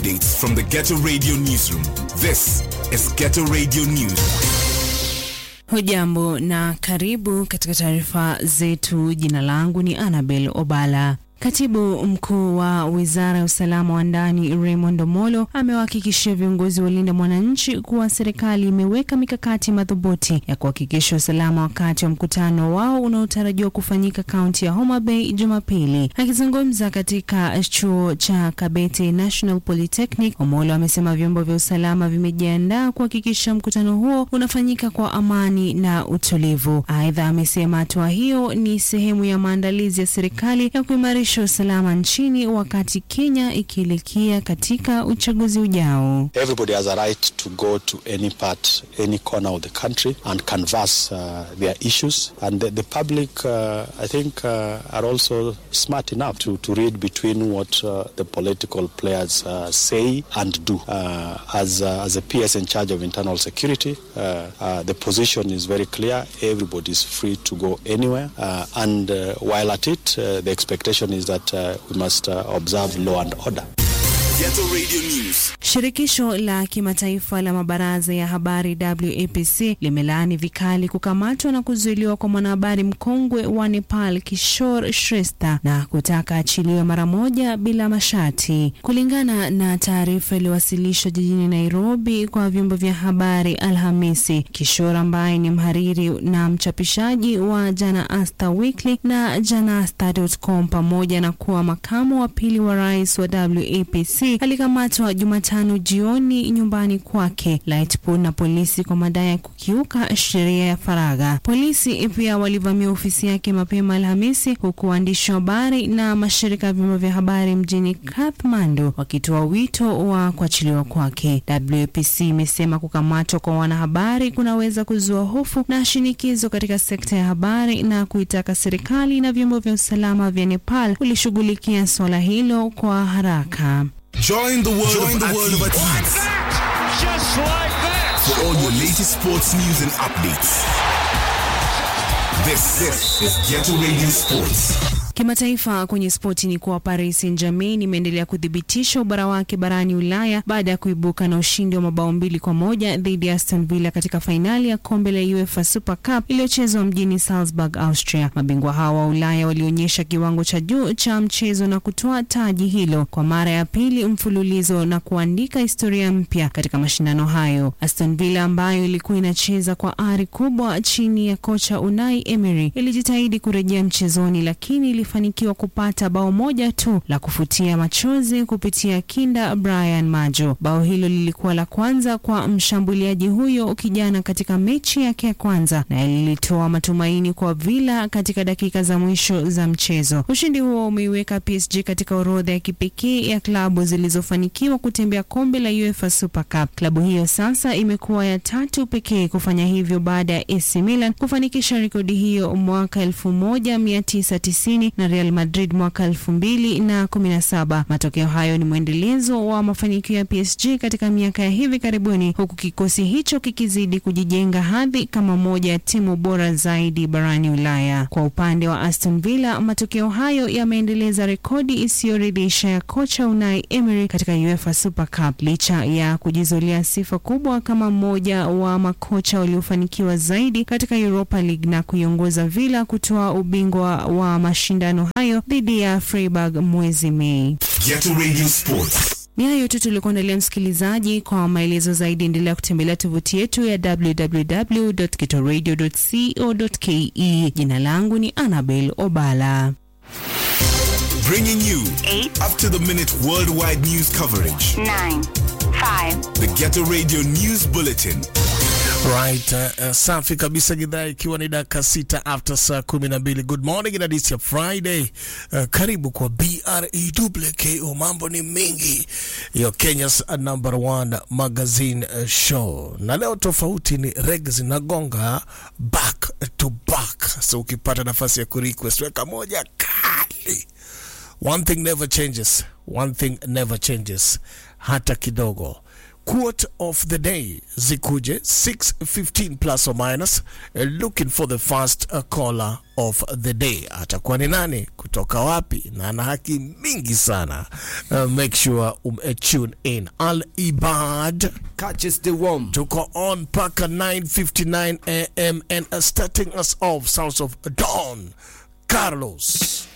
updates from the Ghetto Radio newsroom. This is Ghetto Radio News. Hujambo na karibu katika taarifa zetu. Jina langu ni Annabel Obala. Katibu mkuu wa wizara ya usalama wa ndani Raymond Omolo amewahakikishia viongozi wa Linda Mwananchi kuwa serikali imeweka mikakati madhubuti ya kuhakikisha usalama wakati wa mkutano wao unaotarajiwa kufanyika kaunti ya Homa Bay Jumapili. Akizungumza katika chuo cha Kabete National Polytechnic, Omolo amesema vyombo vya usalama vimejiandaa kuhakikisha mkutano huo unafanyika kwa amani na utulivu. Aidha, amesema hatua hiyo ni sehemu ya maandalizi ya serikali ya kuimarisha usalama nchini wakati Kenya ikielekea katika uchaguzi ujao. Everybody has a right to go to any part, any corner of the country and canvass uh, their issues. And the, the public, uh, I think, uh, are also smart enough to, to read between what uh, the political players uh, say and do. Uh, as, uh, as a PS in charge of internal security, uh, uh, the position is very clear. Everybody is free to go anywhere. Uh, and uh, while at it, uh, the expectation is that uh, we must uh, observe law and order. Ghetto Radio News. Shirikisho la kimataifa la mabaraza ya habari WAPC limelaani vikali kukamatwa na kuzuiliwa kwa mwanahabari mkongwe wa Nepal Kishore Shrestha na kutaka achiliwe mara moja bila masharti. Kulingana na taarifa iliyowasilishwa jijini Nairobi kwa vyombo vya habari Alhamisi, Kishore ambaye ni mhariri na mchapishaji wa Janasta Weekly na Janasta.com pamoja na kuwa makamu wa pili wa rais wa WAPC alikamatwa Jumatano jioni nyumbani kwake Lightpool na polisi kwa madai ya kukiuka sheria ya faragha. Polisi pia walivamia ofisi yake mapema Alhamisi, huku waandishi wa habari na mashirika ya vyombo vya habari mjini Kathmandu wakitoa wito wa kuachiliwa kwake. WAPC imesema kukamatwa kwa wanahabari kunaweza kuzua hofu na shinikizo katika sekta ya habari na kuitaka serikali na vyombo vya usalama vya Nepal kulishughulikia suala hilo kwa haraka. Join the world, Join of, the world of athletes athletes. Just like that. for all your latest sports news and updates. This, this is Ghetto Radio Sports. Kimataifa kwenye spoti ni kuwa Paris Saint-Germain imeendelea kuthibitisha ubora wake barani Ulaya baada ya kuibuka na ushindi wa mabao mbili kwa moja dhidi ya Aston Villa katika fainali ya kombe la UEFA Super Cup iliyochezwa mjini Salzburg, Austria. Mabingwa hawa wa Ulaya walionyesha kiwango cha juu cha mchezo na kutoa taji hilo kwa mara ya pili mfululizo na kuandika historia mpya katika mashindano hayo. Aston Villa ambayo ilikuwa inacheza kwa ari kubwa chini ya kocha Unai Emery ilijitahidi kurejea mchezoni lakini ilifanikiwa kupata bao moja tu la kufutia machozi kupitia kinda Brian Majo. Bao hilo lilikuwa la kwanza kwa mshambuliaji huyo kijana katika mechi yake ya kwanza na lilitoa matumaini kwa Villa katika dakika za mwisho za mchezo. Ushindi huo umeiweka PSG katika orodha ya kipekee ya klabu zilizofanikiwa kutembea kombe la UEFA Super Cup. Klabu hiyo sasa imekuwa ya tatu pekee kufanya hivyo baada ya AC Milan kufanikisha rekodi hiyo mwaka 1990 na Real Madrid mwaka 2017. Matokeo hayo ni mwendelezo wa mafanikio ya PSG katika miaka ya hivi karibuni, huku kikosi hicho kikizidi kujijenga hadhi kama moja ya timu bora zaidi barani Ulaya. Kwa upande wa Aston Villa, matokeo hayo yameendeleza rekodi isiyoridhisha ya kocha Unai Emery katika UEFA Super Cup licha ya kujizolia sifa kubwa kama mmoja wa makocha waliofanikiwa zaidi katika Europa League na kuiongoza Villa kutoa ubingwa wa mashindano hayo dhidi ya Freiburg mwezi Mei. Ghetto Radio Sports. Ni hayo tu tulikuandalia msikilizaji. Kwa maelezo zaidi, endelea kutembelea tovuti yetu ya www.getoradio.co.ke. Jina langu ni Annabel Obala. Bringing you Eight. up to the minute worldwide news coverage. nine, five, The Ghetto Radio News Bulletin. Right, uh, uh, safi kabisa gidhaa ikiwa ni dakika sita after saa kumi na mbili. Good morning and it's your Friday. Uh, karibu kwa BREWKO, mambo ni mengi, your Kenya's number one magazine uh, show, na leo tofauti ni reg zinagonga back to back, so ukipata nafasi ya kurequest weka moja kali. One thing never changes, one thing never changes hata kidogo quote of the day zikuje 615 plus or minus uh, looking for the first uh, caller of the day atakuwa ni nani kutoka wapi na ana haki mingi sana uh, make sure um, uh, tune in al ibad Catches the worm. tuko on mpaka 9:59 am and uh, starting us off sounds of Don Carlos